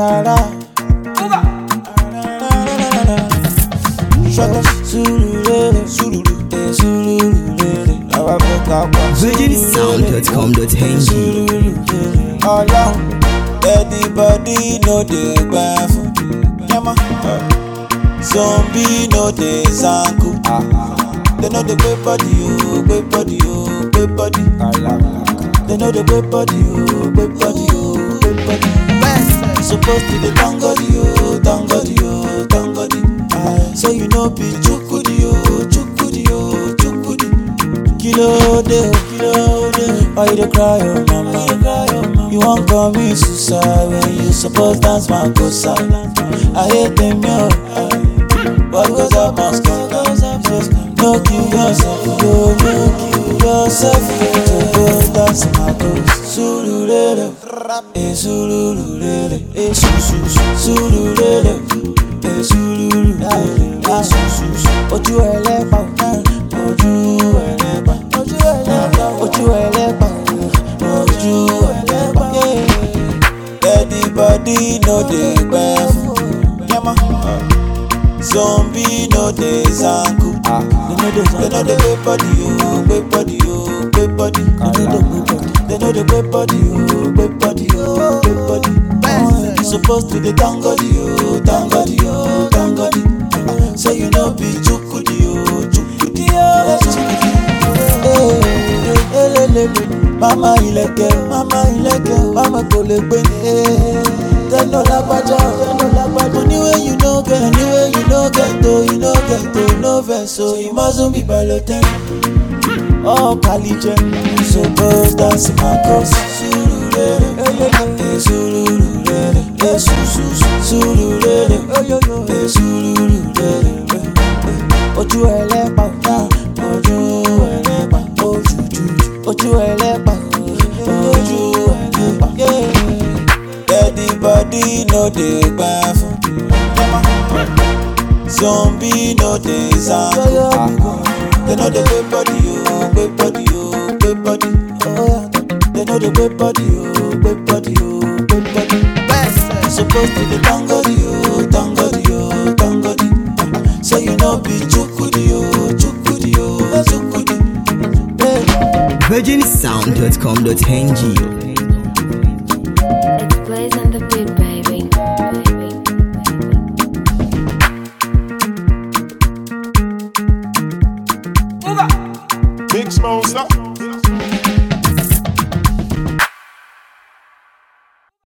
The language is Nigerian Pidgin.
Arara. Shut up, Surulere, Surulu, eh, Surulere. Àwa fẹ́ ká pa virginsound.com.ng Surulere. Ọlọ́run, everybody no dey gbà fún. Yẹ́mọ́. Zombie no dey zanku. They no dey gbé body o, gbé body o, gbé body. They no dey gbé body o, gbé body o, gbé body. Suppose to dey thank God o, thank God o, thank God. So you no be chukudi o, chukudi o, chukudi. Kilo de o, kilo de. Why you dey cry o, mama? You wan commit suicide when you suppose dance makosa. I hate them yo. What goes up must come. No kill yourself, yo, no kill yourself. To go dance makosa. Surulere, eh surulere, eh su su su. Surulere, eh surulere, ah su su su. Ojú ẹlẹ́pà, ojú ẹlẹ́pà, ojú ẹlẹ́pà, ojú ẹlẹ́pà, ojú ẹlẹ́pà. Everybody no dey gbẹ fún. Yẹ́mọ́. Zombie no dey zanku. They no dey gbé body o, gbé body o, gbé body. They no dey gbé body o, gbé body o, gbé body. You suppose to dey thank God o, thank God o, thank God. So you no be chukudi o, chukudi o, chukudi. Eh, elelele. Mama ilẹ̀kẹ̀, mama ilẹ̀kẹ̀, mama kò lè gbé ní. Tẹ́lọ̀ lágbájá, tẹ́lọ̀ lágbájá. Money wey you no get, money wey you no get o, you no get o, no vex o, you mustn't be balotẹ́. Oh, Kalijẹ, you suppose dance my cause. Surulere, eh, surulere, eh, su su su, surulere, eh, surulere, eh, eh. Ojú ẹlẹ́pà, ah, ojú ẹlẹ́pà, ojú ju, ojú ẹlẹ́pà, ojú ẹlẹ́pà. Everybody no dey gbà fún. Zombie no dey zanku. They no dey gbé body o, gbé body o, gbé body. They no dey gbé body o, gbé body o, gbé body. You suppose to dey thank God o, thank God o, thank God. So you no be chukudi o, chukudi o, chukudi. Yeah. virginsound.com.ng It's Blaze and the Beat